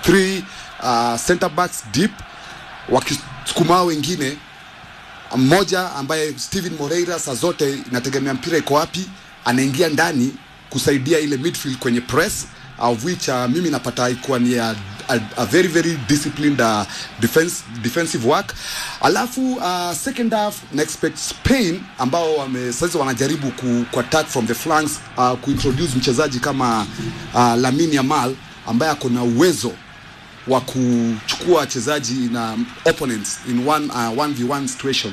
three uh, center backs deep wakisukuma hao wengine mmoja ambaye Steven Moreira saa zote inategemea mpira iko wapi, anaingia ndani kusaidia ile midfield kwenye press of which uh, mimi napata ikuwa ni a, a, a very very disciplined uh, defense, defensive work. Alafu uh, second half na expect Spain ambao wame sasa wanajaribu ku, ku attack from the flanks uh, kuintroduce mchezaji kama uh, Lamine Yamal ambaye ako na uwezo wa kuchukua wachezaji na opponents in one, uh, 1v1 situation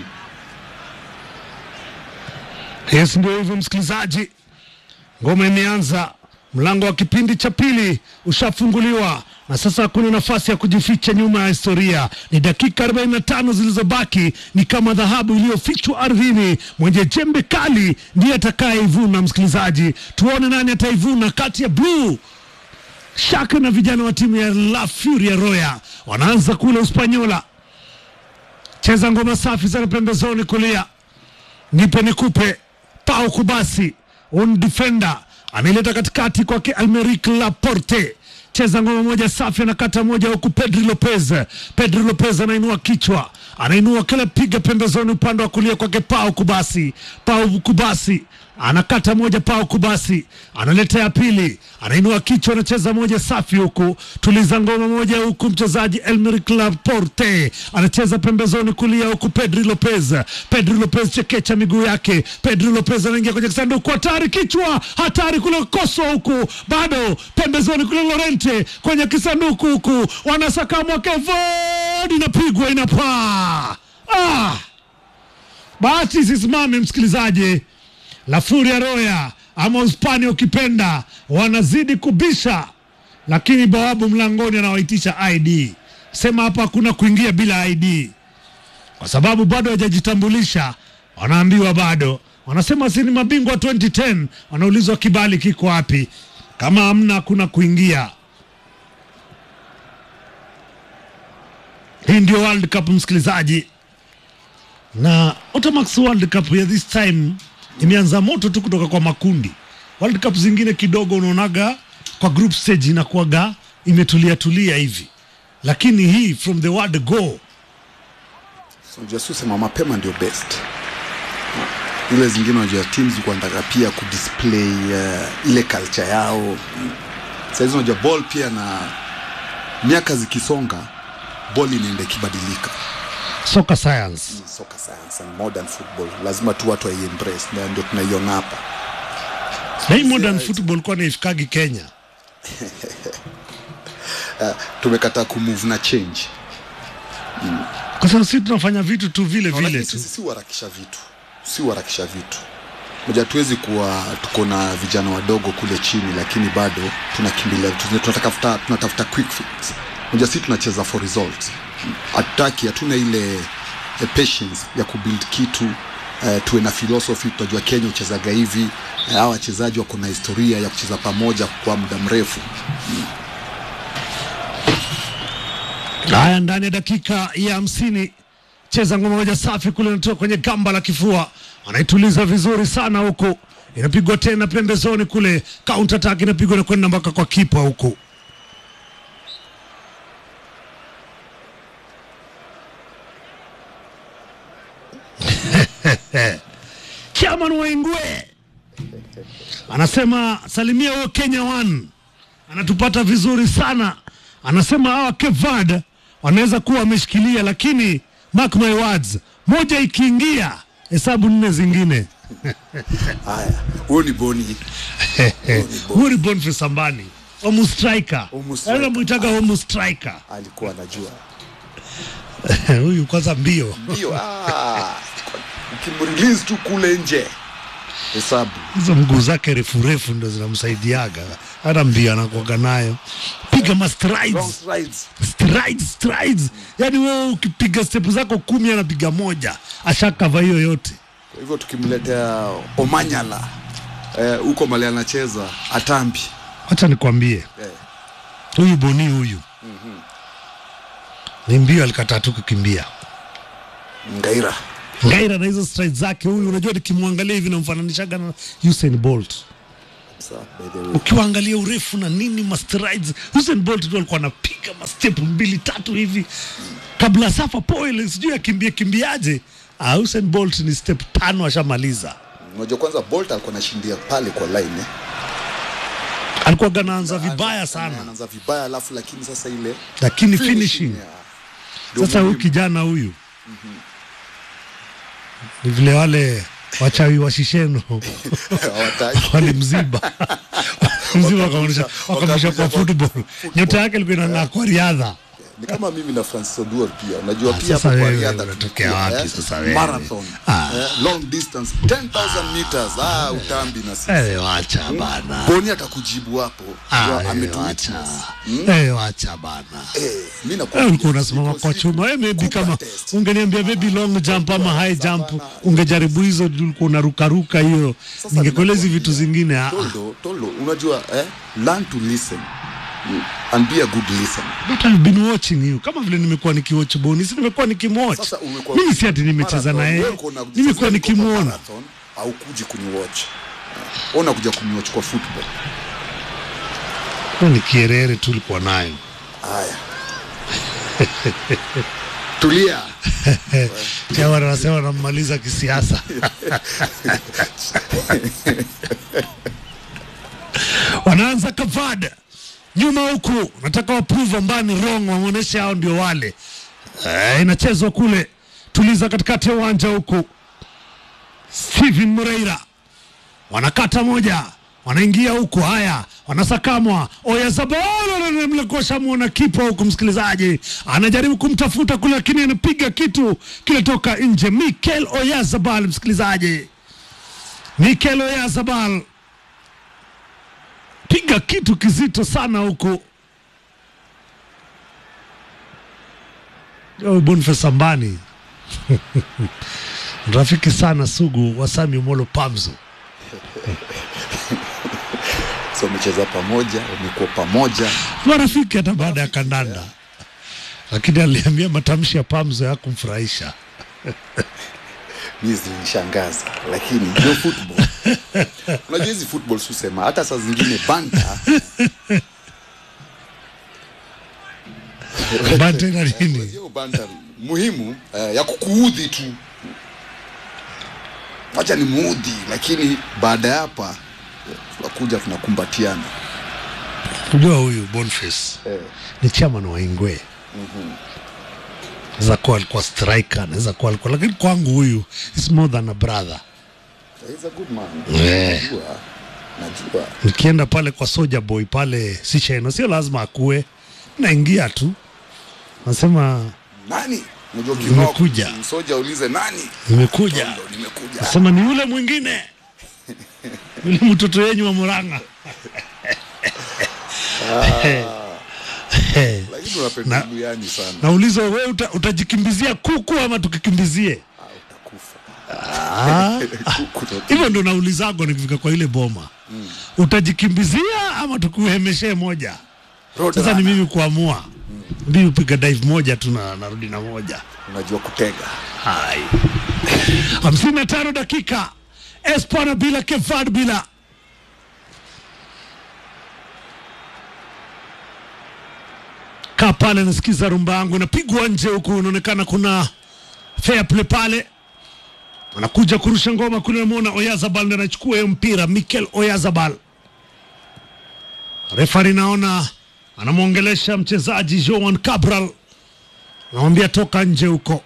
Yes, ndio hivyo msikilizaji, ngoma imeanza, mlango wa kipindi cha pili ushafunguliwa na sasa hakuna nafasi ya kujificha nyuma ya historia. Ni dakika 45 zilizobaki, ni kama dhahabu iliyofichwa ardhini. Mwenye jembe kali ndiye atakayeivuna. Msikilizaji, tuone nani ataivuna kati ya bluu Shaka na vijana wa timu ya La Furia Roya wanaanza kule Uspanyola. Cheza ngoma safi sana pembezoni kulia, nipe nikupe, pau kubasi, un defender anaileta katikati kwake Almeric Laporte. Cheza ngoma moja safi, anakata moja huku Pedri Lopez. Pedri Lopez anainua kichwa, anainua kila piga pembezoni, upande wa kulia kwake Pau Kubasi. Pau Kubasi anakata moja, Pau Kubasi analeta ya pili, anainua kichwa, anacheza moja safi huku, tuliza ngoma moja huku, mchezaji Elmeric Laporte anacheza pembezoni kulia huku, Pedri Lopez. Pedri Lopez chekecha miguu yake, Pedri Lopez anaingia kwenye kisanduku, hatari, kichwa hatari kule, koso huku, bado pembezoni kule, Lorente kwenye kisanduku huku, wanasaka mwake vod, inapigwa inapaa. Ah! Bahati sisimame msikilizaji. La Furia Roya ama Uspania ukipenda, wanazidi kubisha, lakini bawabu mlangoni anawaitisha ID. Sema hapa hakuna kuingia bila ID, kwa sababu bado hajajitambulisha. Wanaambiwa bado, wanasema si ni mabingwa 2010, wanaulizwa kibali kiko wapi? Kama hamna, hakuna kuingia. Hii ndio World Cup msikilizaji, na Otamax World Cup ya this time imeanza moto tu kutoka kwa makundi. World Cup zingine kidogo unaonaga kwa group stage inakuwaga imetulia tulia hivi, lakini hii from the word go So, unajua si usema mapema ndio best. Ile zingine unajua teams wanataka pia kudisplay uh, ile culture yao. Saizi unajua ball pia na miaka zikisonga ball inaenda ikibadilika. soccer science. Soccer science and modern football lazima tu watu waiembrace, na ndio tunaiona hapa. Na hii modern football kwa naifikagi Kenya. Uh, tumekataa kumove na change. Kwa sababu sisi tunafanya vitu tu vile vile Lakini tu. sisi si uharakisha vitu, si uharakisha vitu. Moja, tuwezi kuwa tuko na vijana wadogo kule chini, lakini bado tunakimbilia tuna- tunatafuta tunatafuta quick fix. Moja, sisi tunacheza for results, hatutaki, hatuna ile eh, patience ya kubuild kitu eh, tuwe na philosophy. Tunajua Kenya uchezaga hivi eh, hawa wachezaji wako na historia ya kucheza pamoja kwa muda mrefu. Haya, ndani ya dakika ya hamsini cheza ngoma moja safi kule, natoka kwenye gamba la kifua, anaituliza vizuri sana huku, inapigwa tena pembezoni kule, counter attack inapigwa na kwenda mpaka kwa kipa huku. Chairman Waingwe anasema salimia huyo Kenya One anatupata vizuri sana. Anasema hawa Cape Verde wanaweza kuwa wameshikilia, lakini mark my words, moja ikiingia hesabu nne zingine. Haya, huyo ni Boni. Huyu ni Boniface Sambani homu striker, Homu striker. anamwitaga homu striker alikuwa anajua huyu kwanza mbio ndio. Ah, ukimrelease tu kule nje hesabu hizo mguu zake refu refu ndo zinamsaidiaga, hata mbio anakuaga nayo, piga ma long strides strides. strides, strides. Yani wewe ukipiga step zako kumi anapiga moja, ashakava hiyo yote. Kwa hivyo tukimletea Omanyala eh, huko mali anacheza atambi Wacha nikwambie eh, huyu Boni huyu ni mbio, alikataa tu kukimbia Ngaira Ngaira na hizo strides zake. Huyu unajua, nikimwangalia hivi namfananishaga na Usain Bolt. kabisa by the way. ukiwaangalia urefu na nini mastrides Usain Bolt tu alikuwa anapiga mastep mbili tatu hivi kabla Safa Poel sijui akimbia kimbiaje ah, Usain Bolt ni step tano ashamaliza Unajua kwanza Bolt alikuwa anashindia pale kwa line eh. alikuwa ganaanza vibaya sana Anaanza vibaya alafu lakini sasa ile lakini finishing yeah. Ndio sasa huyu muhimu. kijana huyu ni vile wale wachawi wa shisheno Hawataki. walimziba mziba wakamrusha Wakamrusha- wakamrusha kwa wakamrusha football nyota yake ilikuwa inang'aa kwa riadha ni kama mimi na Francis Oduor pia unajua Ah, pia sasa hapo kwa wewe riadha unatokea tulikia, wapi eh, sasa wewe? marathon Ah. eh, long distance 10000 meters ah utambi na sisi Eh, wacha bana Boni atakujibu hapo Ah, Ndio eh, ametuwitness. wacha Eh, wacha bana eh mimi Eh, nakuwa ulikuwa unasimama kwa chuma eh, maybe kama ungeniambia maybe long jump ama high jump ungejaribu hizo ulikuwa unarukaruka hiyo ningekuelezi vitu zingine ah, ah. Toldo, Toldo, unajua eh, learn to listen Mm, and be a good listener. But I've been watching you kama vile nimekuwa nikiwatch Boni, si nimekuwa nikimwatch. Sasa umekuwa Mimi si ati nimecheza marathon, na wewe yeye, uko na- nimekuwa sasa niko kwa nikimwona. marathon, haukuji kuniwatch Eh, ona kuja kuniwatch kwa football Hiyo ni kierere tu ulikuwa nayo. haya tulia Chawa anasema wanammaliza kisiasa. Wanaanza kavada nyuma huku, nataka waprove ambani wrong, waonyeshe hao ndio wale. Eh, inachezwa kule, tuliza katikati ya uwanja huku. Steven Moreira wanakata moja, wanaingia huku, haya wanasakamwa. Oyazabal mlekosha muona kipa huku, msikilizaji anajaribu kumtafuta kule, lakini anapiga kitu kinatoka nje. Mikel Oyazabal, msikilizaji, Mikel Oyazabal piga kitu kizito sana huku. Oh, Boniface Ambani rafiki sana sugu wa Sami Omolo Pamzo. so wamecheza pamoja wamekuwa pamoja marafiki hata baada ya kandanda, lakini aliambia matamshi ya Pamzo ya kumfurahisha. mi zilinishangaza lakini ndio football unajua hizi football susema hata saa zingine banta Bante na nini? sio banta muhimu eh, ya kukuudhi tu wacha ni muudhi lakini baada ya hapa eh, tunakuja tunakumbatiana Kujua huyu Boniface eh. ni chairman wa Ingwe. Naweza kuwa alikuwa striker, anaweza kuwa alikuwa, lakini kwangu huyu is more than a brother. He's a good man Eh. najua najua Nikienda pale kwa Soja Boy pale Sisheno, sio lazima akue, naingia tu nasema nani unajua Nimekuja. kinoko, soja ulize nani nimekuja, Ndo nimekuja nasema ni yule mwingine yule mtoto wenyu wa Murang'a. lakini unapenda duniani sana Nauliza wewe uta, utajikimbizia kuku ama tukikimbizie? Ah, utakufa Ah, Kuku ndo- hivyo ndo naulizago nikifika kwa ile boma utajikimbizia ama tukuhemeshee moja? Road Sasa ni runner. mimi kuamua. Mimi upiga dive moja tu na narudi na moja. unajua kutega Hai. hamsini na tano dakika Espana bila Kevad bila kaa pale nasikiza rumba yangu inapigwa nje huku, inaonekana kuna fair play pale, anakuja kurusha ngoma kule, namwona Oyazabal ndiye anachukua hiyo mpira, Mikel Oyazabal. Refari naona anamwongelesha mchezaji Joan Cabral, anamwambia toka nje huko.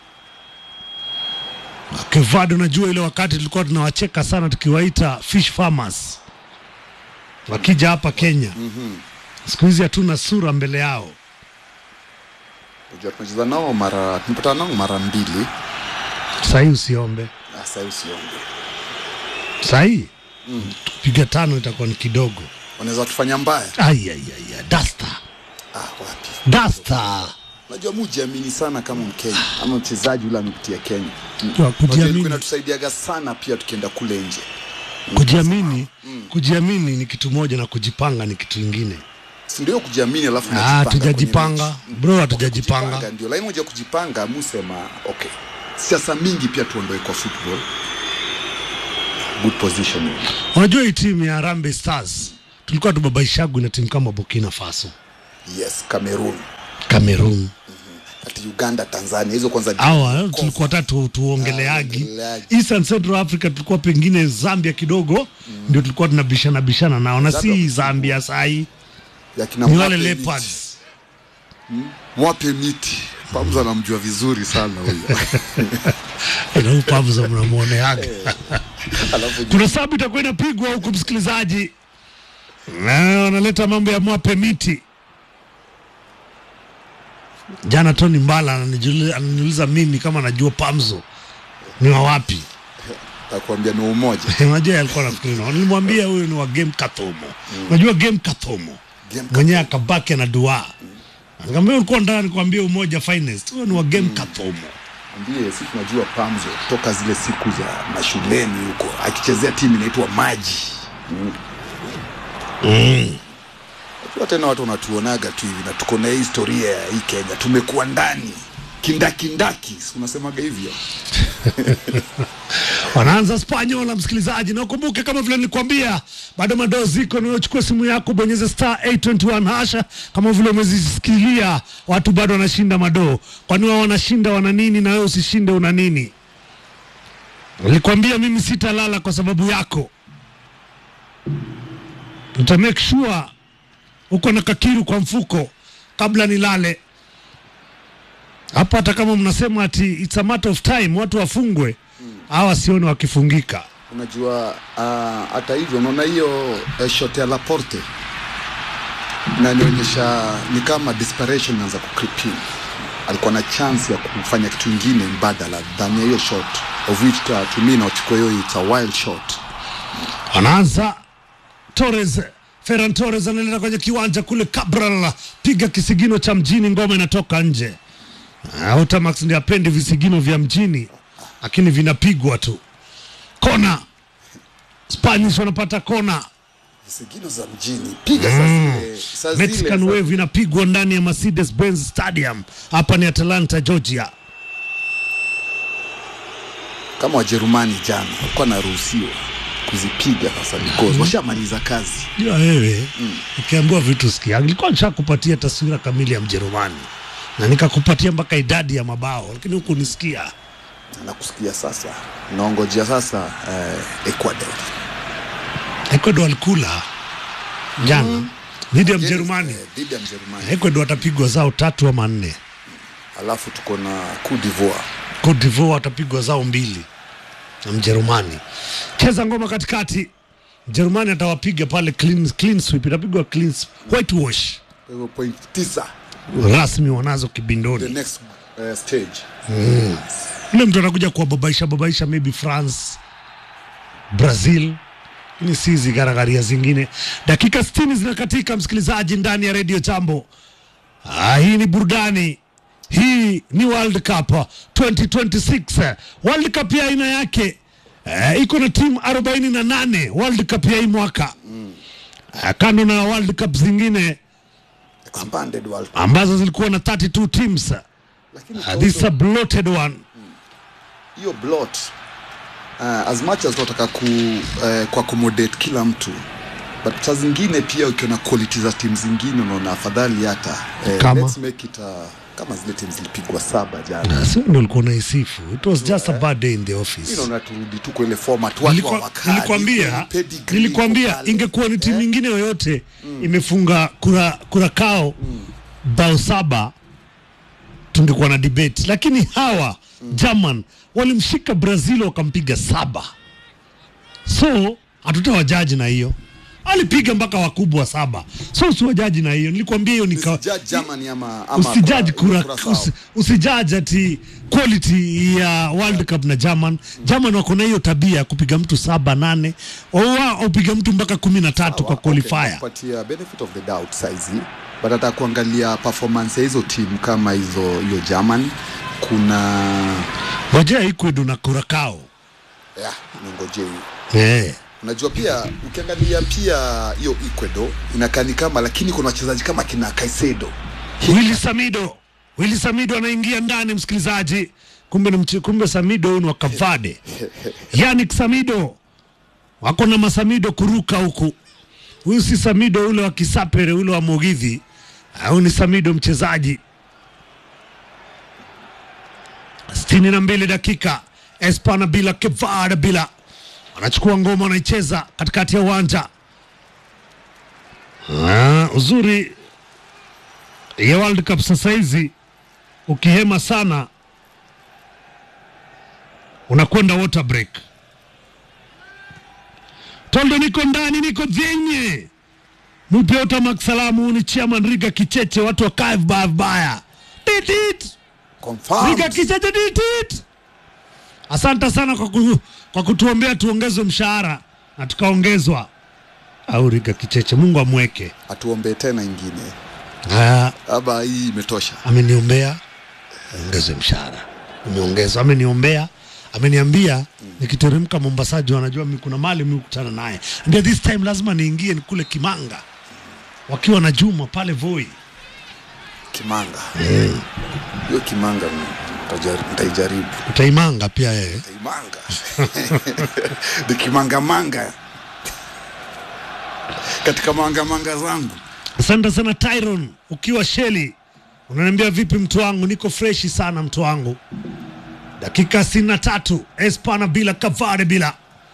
Kevad, unajua ile wakati tulikuwa tunawacheka sana tukiwaita fish farmers wakija hapa Kenya. Siku hizi hatuna sura mbele yao. unajua tumecheza nao mara tumepatana nao mara mbili Sahii usiombe, Ah, sasa usiombe sahii tukipiga tano itakuwa ni kidogo. wanaweza tufanya mbaya Ai, ai, ai, ai, dasta ah, wapi dasta unajua mujiamini sana kama mkenya ama mchezaji ule amepitia kenya Kwa Unajua kujiamini. ilikuwa inatusaidiaga sana pia tukienda kule nje kujiamini. Kujiamini ni kitu moja na kujipanga ni kitu ingine. Si ndio kujiamini alafu Ah, unajipanga hatujajipanga. kwenye mechi. Bro, hatujajipanga. Kujipanga ndio lakini moja kujipanga musema okay siasa mingi pia tuondoe kwa football good positioning Unajua hii timu ya Harambee Stars tulikuwa tubabaishagwi na timu kama Burkina Faso, yes Cameroon Cameroon ati Uganda Tanzania hizo kwanza hawa tulikuwa tatu tuongeleagi. tuongeleagi. Eastern Central Africa tulikuwa pengine Zambia kidogo ndio tulikuwa tunabishana bishana nao, na si Zambia- Zambia sahi, ya kina ni wale Mwape Miti. Leopards. Mwape Miti Pamza anamjua vizuri sana huyo Na huyu Pablo mnamwoneaga alafu kuna sababu itakuwa inapigwa huku, msikilizaji, na wanaleta mambo ya mwape miti. Jana Tony Mbala ananijuli- ananiuliza mimi kama najua Pamzo ni wa wapi. takuambia ni umoja Unajua yeye alikuwa nafikiri na nilimwambia huyu ni wa game Kathomo. Unajua game Kathomo Game mwenyewe akabaki na dua. Nikamwambia ulikuwa ndani nikwambia umoja finest. Huyo ni wa game Kathomo. ambie si tunajua Pamzo toka zile siku za mashuleni huko akichezea timu inaitwa Maji Unajua tena watu wanatuonaga tu hivi na tuko na hii historia ya hii Kenya tumekuwa ndani kindakindaki si unasemaga hivyo Wanaanza Spanyola, msikilizaji, na ukumbuke kama vile nilikwambia, bado madoo ziko. Niwachukua simu yako, bonyeza star 821 hasha. Kama vile umezisikilia, watu bado wanashinda madoo. Kwani wao wanashinda wana nini na wewe usishinde una nini? Nilikwambia mimi sitalala kwa sababu yako, nita make sure uko na kakiru kwa mfuko kabla nilale hapa. Hata kama mnasema ati it's a matter of time watu wafungwe, hawa sioni wakifungika. unajua ah, hata hivyo unaona hiyo uh, shot ya Laporte inanionyesha ni kama desperation inaanza kucreep in alikuwa na chance ya kufanya kitu ingine mbadala than ya hiyo shot of which uh, to me nachukua hiyo it's a wild shot Anaanza Torres, Ferran Torres analeta kwenye kiwanja kule, Cabral piga kisigino cha mjini, ngoma inatoka nje. Ah, Otamax ndiye apendi visigino vya mjini, lakini vinapigwa tu. Kona Spanish wanapata kona. visigino za mjini piga saa zile saa zile Mexican za- Wave inapigwa ndani ya Mercedes Benz Stadium. Hapa ni Atlanta, Georgia. kama Wajerumani jana walikuwa naruhusiwa kuzipiga sasa because washamaliza kazi Jua wewe ukiambiwa vitu sikia, nilikuwa nishakupatia taswira kamili ya Mjerumani na nikakupatia mpaka idadi ya mabao, lakini huku nisikia na kusikia sasa naongojea sasa eh, Ecuador Ecuador walikula jana dhidi ya Mjerumani. Eh, dhidi ya Mjerumani Ecuador watapigwa zao tatu ama nne, alafu tuko na Cote d'Ivoire Cote d'Ivoire watapigwa zao mbili na Mjerumani. Cheza ngoma katikati, Mjerumani atawapiga pale clean, clean sweep, itapigwa clean s- whitewash kwa hivyo point tisa rasmi wanazo the kibindoni. next uh, stage Yule mtu anakuja kuwababaisha babaisha, maybe France, Brazil, ni si hizi garagaria zingine. Dakika 60 zinakatika, msikilizaji, ndani ya redio Jambo. Ah, hii ni burudani, hii ni World Cup 2026 World Cup ya aina yake. Eh, iko na timu 48 World Cup ya hii mwaka Ah, kando na World Cup zingine expanded world Cup. ambazo zilikuwa na 32 teams. lakini Ah, this is a bloated one. hiyo blot uh, as much as tunataka ku, uh, ku accommodate kila mtu but saa zingine pia ukiona quality za timu zingine unaona afadhali hata eh, Kama? let's make it uh, kama zile timu zilipigwa saba jana Na sio ndio ulikuwa unaisifu. It was just a bad day in the office. inaona turudi tu kwa ile format watu Nilikuwa- hawakali, Nilikwambia, pedigree nilikwambia iko pale. ingekuwa ni timu Eh? nyingine yoyote imefunga kura, kura kao bao saba tungekuwa na debate, lakini hawa German walimshika Brazil wakampiga saba, so hatutawajaji na hiyo. Alipiga mpaka wakubwa saba, so usiwajaji na hiyo. Nilikwambia hiyo nika Usijudge Germany ama, ama usijaji kwa- kura, Curaçao. usi, usijaji ati quality ya World Cup na German. German wako na hiyo tabia ya kupiga mtu saba nane, wao upiga mtu mpaka kumi na tatu kwa Sawa, okay, qualifier. nakupatia benefit of the doubt saizi but hata kuangalia performance ya hizo timu kama hizo hiyo German kuna Ngojea Ecuador na Curacao. yeah, ningoje hiyo Eh. unajua pia ukiangalia pia hiyo Ecuador inakaa ni kama lakini kuna wachezaji kama kina Caicedo Willy Samido. Willy Samido anaingia ndani msikilizaji. Kumbe ni mche, kumbe Samido huyu ni wa Kavade. Yannick Samido wako na masamido kuruka huku. Huyu si Samido ule wa Kisapere ule wa Mugithi, au ni Samido mchezaji. sitini na mbili dakika Espana bila Kevada bila anachukua ngoma anaicheza katikati ya uwanja. Ah, uzuri ya World Cup sasa hizi ukihema sana unakwenda water break. Toldo, niko ndani, niko zenye mupe Otamax salamu, ni chairman Riga Kicheche, watu wakae vibaya vibaya. Titit. Confirmed. Riga Kicheche titit. Asante sana kwa, ku, kwa kutuombea tuongezwe mshahara na tukaongezwa. Au Riga Kicheche, Mungu amweke. atuombee tena ingine Ah, aba hii imetosha ameniombea ongezwe mshahara, umeongezwa. Ameniombea, ameniambia nikiteremka Mombasa juu anajua mi kuna mali mi kukutana naye, ndio this time lazima niingie ni kule Kimanga wakiwa na Juma pale Voi. kimanga hiyo kimanga nitajari- nitaijaribu Utaimanga pia yeye. Imanga. ni kimangamanga katika mangamanga zangu Asante sana Tyron, ukiwa Sheli unaniambia vipi mtu wangu? Niko freshi sana mtu wangu. Dakika sitini na tatu Espana bila Kavare bila.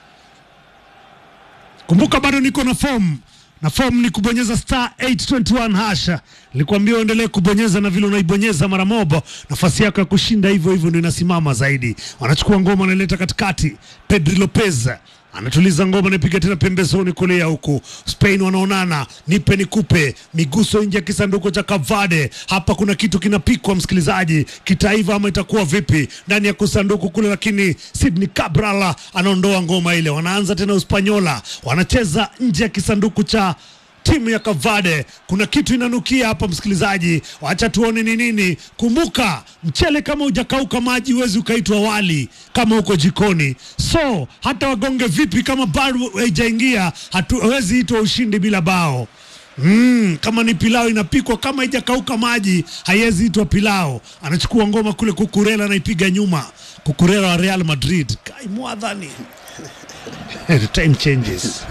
Kumbuka bado niko na form na form ni kubonyeza star 821 hasha. Nilikwambia uendelee kubonyeza na vile unaibonyeza mara moja, nafasi yako ya kushinda hivyo hivyo ndio inasimama zaidi. Wanachukua ngoma wanaileta katikati, Pedri Lopez anatuliza ngoma, anapiga tena pembezoni kulia huku. Spain wanaonana, nipe nikupe, miguso nje ya kisanduku cha Kavade. Hapa kuna kitu kinapikwa, msikilizaji, kitaiva ama itakuwa vipi ndani ya kusanduku kule, lakini Sydney Cabral anaondoa ngoma ile. Wanaanza tena Uspanyola, wanacheza nje ya kisanduku cha timu ya Kavade. Kuna kitu inanukia hapa msikilizaji, wacha tuone ni nini. Kumbuka, mchele kama hujakauka maji huwezi ukaitwa wali kama uko jikoni. So hata wagonge vipi, kama bado haijaingia, hatuwezi itwa ushindi bila bao. Mm, kama ni pilau inapikwa kama haijakauka maji haiwezi itwa pilau. Anachukua ngoma kule, Kukurela anaipiga nyuma. Kukurela wa Real Madrid, kai mwadhani The time changes.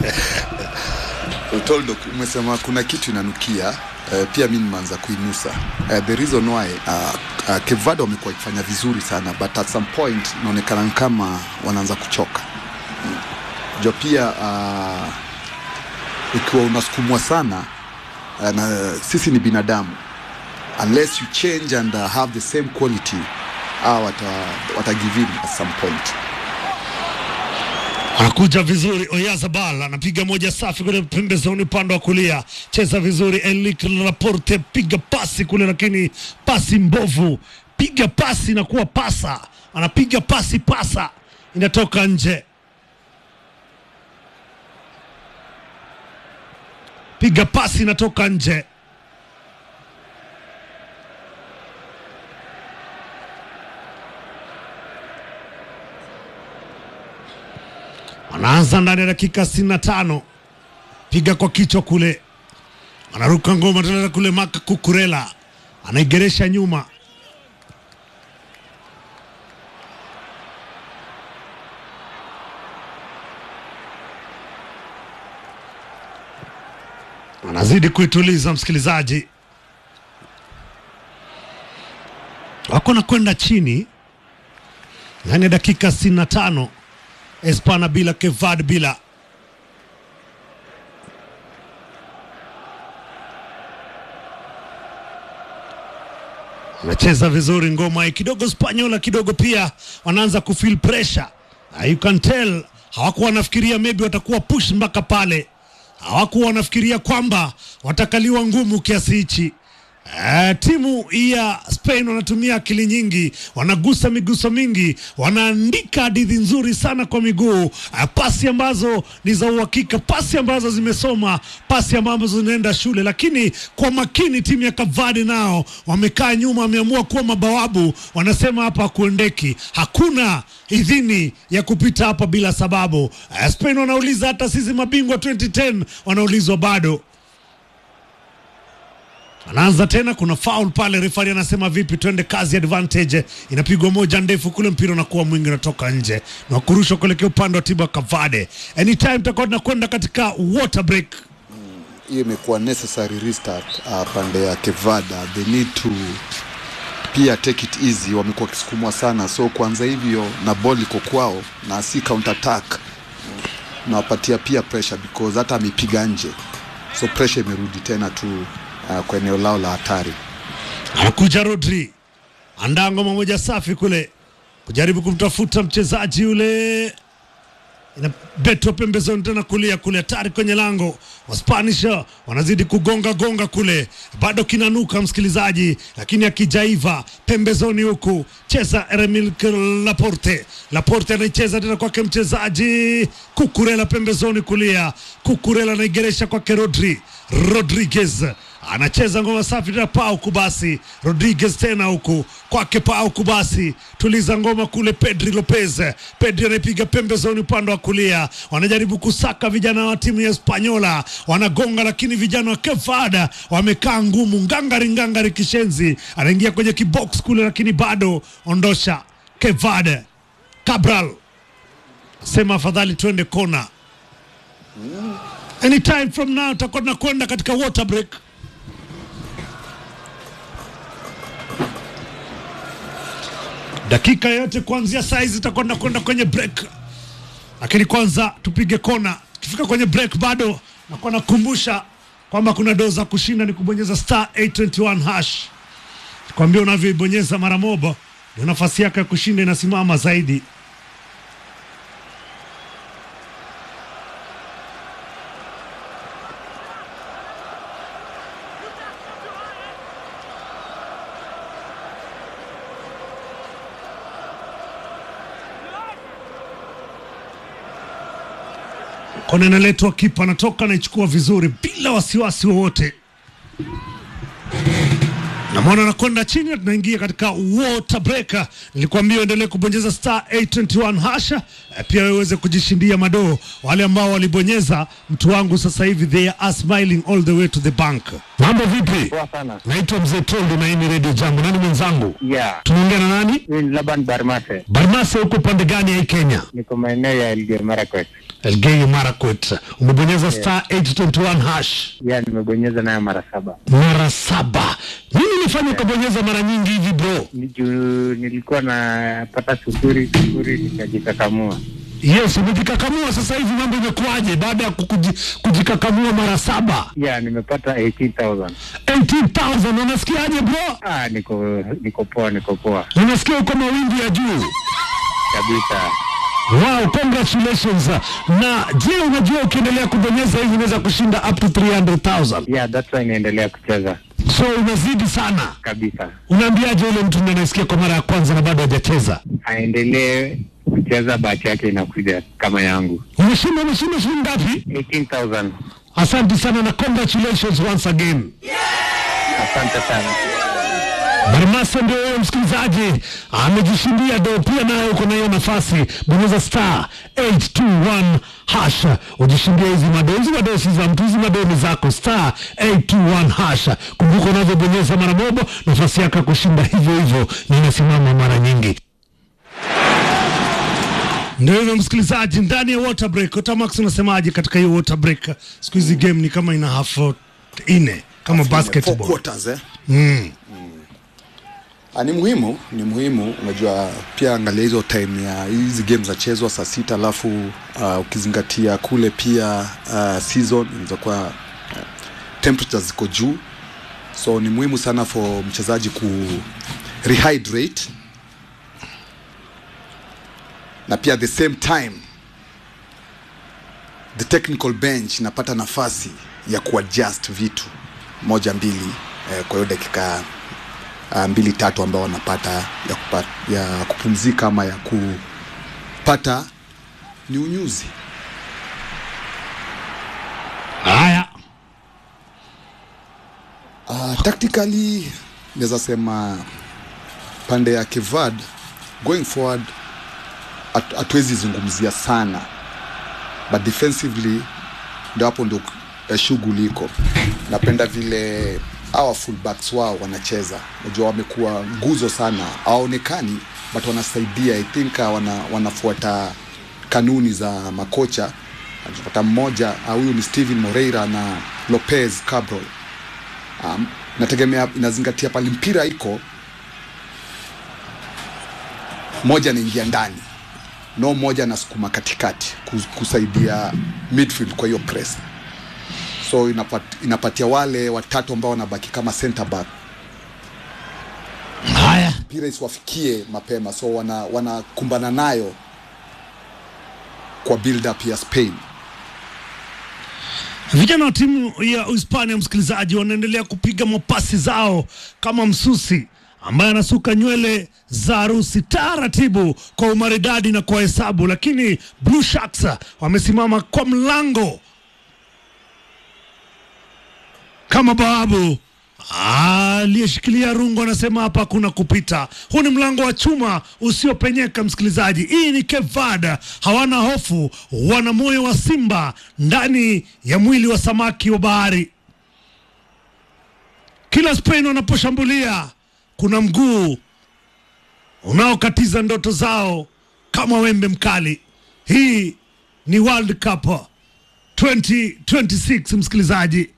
Toldo, umesema kuna kitu inanukia uh, pia mi nimeanza kuinusa uh, the reason why uh, uh, Kevado wamekuwa ikifanya vizuri sana but at some point inaonekana kama wanaanza kuchoka mm. jo pia uh, ikiwa unasukumwa sana uh, na sisi ni binadamu unless you change and uh, have the same quality uh, wata, wata give in at some point anakuja vizuri Oyazabal anapiga moja safi kule pembezoni upande wa kulia, cheza vizuri Enrique Laporte, piga pasi kule, lakini pasi mbovu, piga pasi na kuwa pasa, anapiga pasi pasa, inatoka nje. Piga pasi inatoka nje. Wanaanza ndani ya dakika 65, piga kwa kichwa kule, anaruka ngoma tena kule. Maka Kukurela anaigeresha nyuma, anazidi kuituliza msikilizaji, wako na kwenda chini ndani ya dakika 65. Espana bila Kevad bila anacheza vizuri ngoma hii kidogo. Spanyola kidogo pia wanaanza kufeel pressure. Uh, you can tell hawakuwa wanafikiria maybe watakuwa push mpaka pale, hawakuwa wanafikiria kwamba watakaliwa ngumu kiasi hichi. Uh, timu ya Spain wanatumia akili nyingi, wanagusa miguso mingi, wanaandika hadithi nzuri sana kwa miguu. Uh, pasi ambazo ni za uhakika, pasi ambazo zimesoma, pasi ambazo zinaenda shule. Lakini kwa makini, timu ya Kavadi nao wamekaa nyuma, wameamua kuwa mabawabu. Wanasema hapa hakuendeki, hakuna idhini ya kupita hapa bila sababu. Uh, Spain wanauliza hata sisi mabingwa 2010 wanaulizwa bado anaanza tena, kuna foul pale, refari anasema vipi, twende kazi, advantage inapigwa moja ndefu kule, mpira unakuwa mwingi, unatoka nje na kurushwa kuelekea upande wa timu ya Kavade. Anytime tutakuwa tunakwenda katika water break. hiyo imekuwa necessary restart uh, pande ya Kevada they need to pia take it easy wamekuwa wakisukumwa sana so kuanza hivyo na ball iko kwao na si counter attack nawapatia pia pressure because hata amepiga nje so pressure imerudi tena tu uh, kwa eneo lao la hatari Anakuja Rodri, andaa ngoma moja safi kule, kujaribu kumtafuta mchezaji yule, inabetwa pembezoni tena kulia kule, hatari kwenye lango. Waspanish wanazidi kugonga gonga kule, bado kinanuka msikilizaji, lakini akijaiva pembezoni huku, cheza Emil Laporte. Laporte anaicheza tena kwake mchezaji Kukurela pembezoni kulia, Kukurela anaigeresha kwake Rodri Rodriguez anacheza ngoma safi tena pau kubasi Rodriguez tena huku kwake pau kubasi tuliza ngoma kule Pedri Lopez Pedri anaipiga pembezoni upande wa kulia wanajaribu kusaka vijana wa timu ya Spanyola wanagonga lakini vijana wa Kefada wamekaa ngumu ngangari ngangari kishenzi anaingia kwenye kibox kule lakini bado ondosha Kevada Cabral sema afadhali twende kona anytime from now tutakuwa tunakwenda katika water break dakika yote kuanzia saa hizi tutakuwa tunakwenda kwenye break, lakini kwanza tupige kona. Tukifika kwenye break, bado nakuwa nakumbusha kwamba kuna doo za kushinda ni kubonyeza star 821 hash. Kwambia unavyoibonyeza mara moja ndio nafasi yako ya kushinda inasimama zaidi. Kona inaletwa, kipa anatoka anaichukua vizuri bila wasiwasi wowote. Namwona anakwenda chini na tunaingia katika water break. Nilikwambia uendelee kubonyeza star 821 hasha, eh, pia wewe uweze kujishindia madoo. Wale ambao walibonyeza, mtu wangu sasa hivi they are smiling all the way to the bank. Mambo vipi? Poa sana. Naitwa Mzee Tondo na hii ni Radio Jambo. Nani mwenzangu? Yeah. Tunaongea na nani? Mimi ni Laban Barmase. Barmase, huko pande gani ya hii Kenya? Niko maeneo ya Elgeyo Marakwet. Elgeyo Marakwet. Umebonyeza star 821 hash Yeah, nimebonyeza nayo mara saba. mara saba. Nini nifanye ukabonyeza mara nyingi hivi bro? Ni juu nilikuwa napata sufuri sufuri nikajikakamua. Yes, umejikakamua sasa hivi, mambo imekuwaje baada ya kukuji, kujikakamua mara saba? Yeah, nimepata 18,000. 18,000 unasikiaje bro? Ah, niko niko poa, niko poa Unasikia uko mawingu ya juu. kabisa. Wow, congratulations. Na je, unajua ukiendelea kubonyeza hivi unaweza kushinda up to 300,000. Yeah, that's why naendelea kucheza So unazidi sana. kabisa. Unaambiaje yule mtu ndiye anasikia kwa mara ya kwanza na bado hajacheza? Aendelee kucheza, bahati yake inakuja kama yangu. Umeshinda umeshinda shilingi ngapi? 18,000. Asante sana na congratulations once again. Asante sana. Barmasa ndio wewe msikilizaji, amejishindia do. Pia naye uko na hiyo nafasi, bonyeza star 821 hash ujishindie hizi mado. Hizi mado si za mtu, hizi mado ni zako. Star 821 hash. Kumbuka unavyobonyeza mara moja, nafasi yako ya kushinda hivyo hivyo na inasimama mara nyingi. Ndio hivyo msikilizaji, ndani ya water break. Otamax, unasemaje katika hiyo water break? Siku hizi game ni kama ina half ine kama Four basketball. quarters, eh? Mm. Ah, ni muhimu ni muhimu unajua pia angalia hizo time ya hizi game zachezwa saa sita alafu uh, ukizingatia kule pia uh, season inaweza kuwa uh, temperatures ziko juu so ni muhimu sana for mchezaji ku rehydrate na pia at the same time the technical bench inapata nafasi ya kuadjust vitu moja mbili eh, kwa hiyo dakika uh, mbili tatu ambao wanapata ya, kupa, ya kupumzika ama ya kupata ni unyuzi Haya, uh, tactically naweza sema pande ya Kevad going forward hat- hatuwezi zungumzia sana but defensively ndio hapo ndio eh, shughuli iko napenda vile hawa fullbacks wao wanacheza najua wamekuwa nguzo sana hawaonekani but wanasaidia i think uh, wana, wanafuata kanuni za makocha anapata mmoja uh, huyu ni Steven Moreira na Lopez Cabral um, nategemea inazingatia pale mpira iko moja anaingia ndani no moja anasukuma katikati kus- kusaidia midfield kwa hiyo press so inapat, inapatia wale watatu ambao wanabaki kama center back Haya, mpira isiwafikie mapema so wana wanakumbana nayo kwa build up ya Spain vijana wa timu ya Uhispania, msikilizaji, wanaendelea kupiga mapasi zao kama msusi ambaye anasuka nywele za harusi taratibu kwa umaridadi na kwa hesabu, lakini Blue Sharks wamesimama kwa mlango kama bawabu aliyeshikilia rungu anasema hapa hakuna kupita. Huu ni mlango wa chuma usiopenyeka, msikilizaji. Hii ni Cape Verde, hawana hofu, wana moyo wa simba ndani ya mwili wa samaki wa bahari. Kila Spain wanaposhambulia kuna mguu unaokatiza ndoto zao kama wembe mkali. Hii ni World Cup 2026 msikilizaji.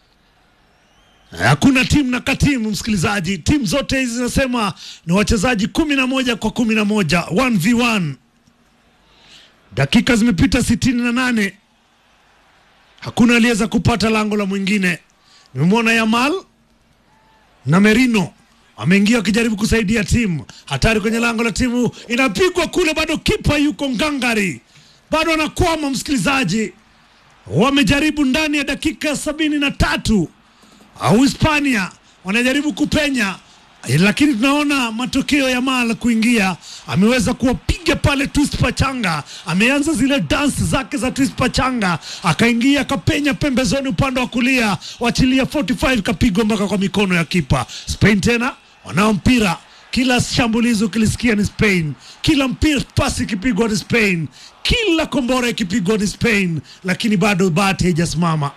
Hakuna timu na katimu msikilizaji, timu zote hizi zinasema ni wachezaji kumi na moja kwa kumi na moja 1v1. Dakika zimepita sitini na nane, hakuna aliyeweza kupata lango la mwingine. Nimemwona Yamal na Merino ameingia wakijaribu kusaidia timu. Hatari kwenye lango la timu, inapigwa kule, bado kipa yuko ngangari, bado anakwama. Msikilizaji, wamejaribu ndani ya dakika sabini na tatu au Hispania wanajaribu kupenya, eh, lakini tunaona matokeo ya Mal kuingia, ameweza kuwapiga pale twist pachanga, ameanza zile dance zake za twist pachanga, akaingia akapenya pembezoni upande wa kulia, wachilia 45 kapigwa mpaka kwa mikono ya kipa. Spain tena wanao mpira kila shambulizi ukilisikia ni Spain, kila mpira pasi ikipigwa ni Spain, kila kombora ikipigwa ni Spain, lakini bado bahati haijasimama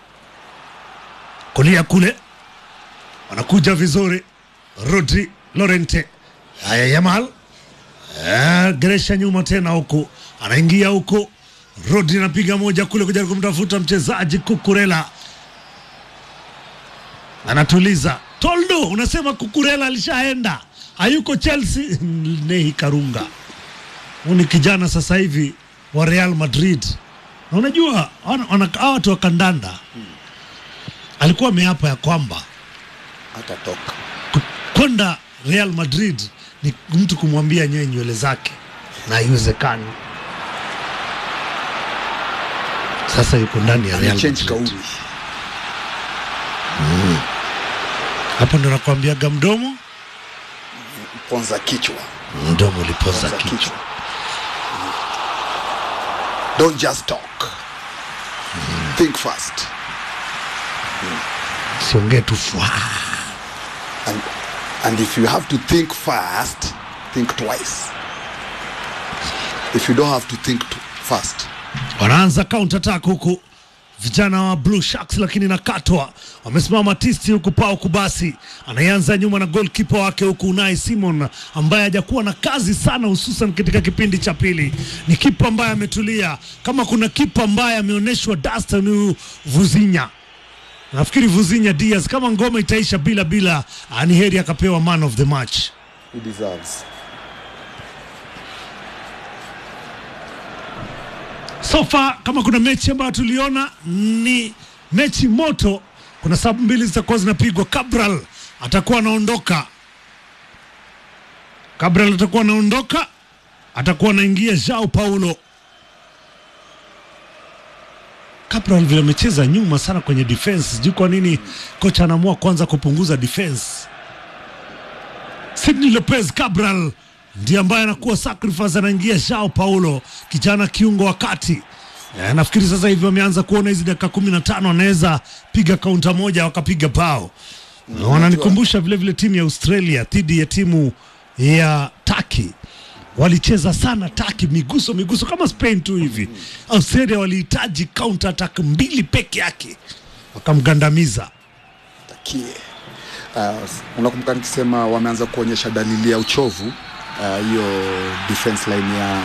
kulia kule wanakuja vizuri Rodri Lorente haya Yamal Eh, Geresha nyuma tena huku anaingia huku Rodri anapiga moja kule kujaribu kumtafuta mchezaji Kukurela anatuliza Toldo unasema Kukurela alishaenda hayuko Chelsea Nehi Karunga huu ni kijana sasa hivi wa Real Madrid na unajua wana- wana- hawa watu wa kandanda alikuwa ameapa ya kwamba hatatoka ku- kwenda Real Madrid ni mtu kumwambia nyewe nywele zake na haiwezekani. Sasa yuko ndani ya Real amechange Madrid. kauli Hapo ndo nakwambiaga mdomo ponza kichwa mdomo ulipoza ponza kichwa. kichwa don't just talk think fast Siongee tu fwa. and, and if you have to think fast think twice if you don't have to think t- fast Wanaanza counter attack huku vijana wa Blue Sharks, lakini nakatwa, wamesimama tisti huku. Pau Kubasi anayeanza nyuma na goalkeeper wake huku Unai Simon ambaye hajakuwa na kazi sana, hususan katika kipindi cha pili. Ni kipa ambaye ametulia. Kama kuna kipa ambaye ameonyeshwa dasta ni huyu Vuzinya. Nafikiri Vuzinya Diaz, kama ngoma itaisha bila bila, ah, ni heri akapewa man of the match. he deserves So far kama kuna mechi ambayo tuliona ni mechi moto. Kuna sababu mbili zitakuwa zinapigwa. Cabral atakuwa anaondoka, Cabral atakuwa anaondoka, atakuwa anaingia Joao Paulo. Cabral vile amecheza nyuma sana kwenye defense, sijui kwa nini kocha anaamua kwanza kupunguza defense. Sidney Lopez Cabral ndiye ambaye anakuwa sacrifice, anaingia Joao Paulo, kijana kiungo wa kati. Eh, nafikiri sasa hivi wameanza kuona hizi dakika kumi na tano wanaweza piga kaunta moja wakapiga bao. Na wananikumbusha vile vile timu ya Australia dhidi ya timu ya Turkey walicheza sana Turkey, miguso miguso kama Spain tu hivi. Australia walihitaji counter attack mbili peke yake wakamgandamiza. wafikie. Uh, unakumbuka nikisema wameanza kuonyesha dalili ya uchovu uh, hiyo defense line ya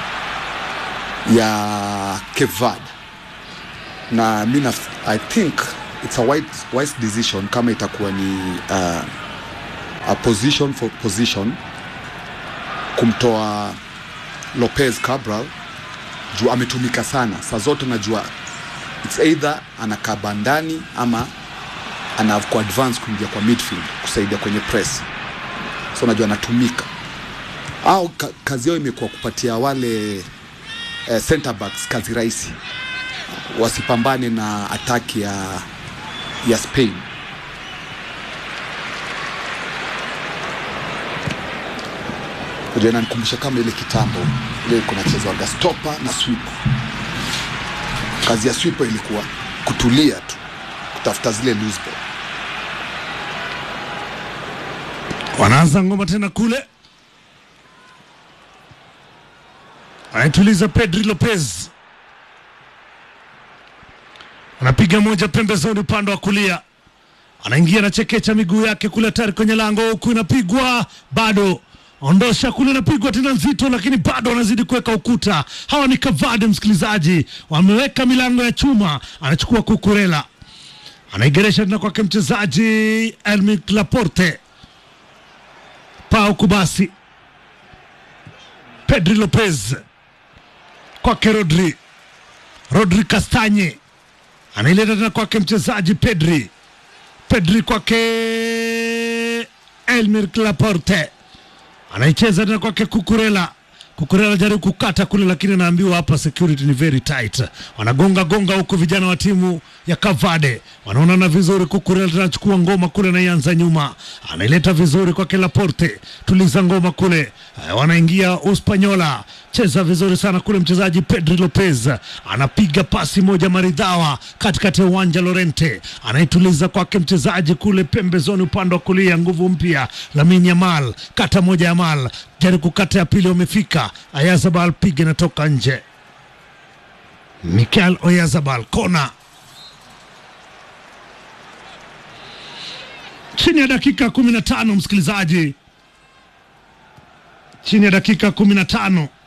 ya Cape Verde na mi na, I think it's a wise, wise decision kama itakuwa ni uh, a position for position kumtoa Lopez Cabral juu ametumika sana saa zote, najua it's either anakaa bandani ama ana kwa advance kuingia kwa midfield kusaidia kwenye press, so najua anatumika au ka, kazi yao imekuwa kupatia wale eh, center backs kazi rahisi, wasipambane na ataki ya, ya Spain. Unajua inanikumbusha kama ile kitambo ile kunachezwaga stopa na swiper. Kazi ya swiper ilikuwa kutulia tu, kutafuta zile loose ball. wanaanza ngoma tena kule, anaituliza Pedri Lopez, anapiga moja pembezoni upande wa kulia, anaingia na chekecha miguu yake kule tayari kwenye lango, huku inapigwa bado ondosha kule, inapigwa tena nzito, lakini bado wanazidi kuweka ukuta. Hawa ni Kavade, msikilizaji, wameweka milango ya chuma. Anachukua Kukurela, anaigeresha tena kwake mchezaji Elmic Laporte Pau Kubasi, Pedri Lopez kwake Rodri, Rodri Kastanye anaileta tena kwake mchezaji Pedri, Pedri kwake Elmir Laporte anaicheza tena kwake Kukurela. Kukurela jaribu kukata kule, lakini anaambiwa hapa security ni very tight. Wanagonga gonga huku vijana wa timu ya Kavade wanaonana vizuri. Kukurela tena anachukua ngoma kule, anaianza nyuma, anaileta vizuri kwake Laporte, tuliza ngoma kule, eh, wanaingia Uspanyola, cheza vizuri sana kule. Mchezaji Pedri Lopez anapiga pasi moja maridhawa katikati ya uwanja. Lorente anaituliza kwake mchezaji kule pembezoni, upande wa kulia, nguvu mpya Lamine Yamal, kata moja Yamal jaribu kukata ya pili, wamefika Ayazabal, piga inatoka nje. Mikel Oyazabal kona, chini ya dakika kumi na tano msikilizaji, chini ya dakika kumi na tano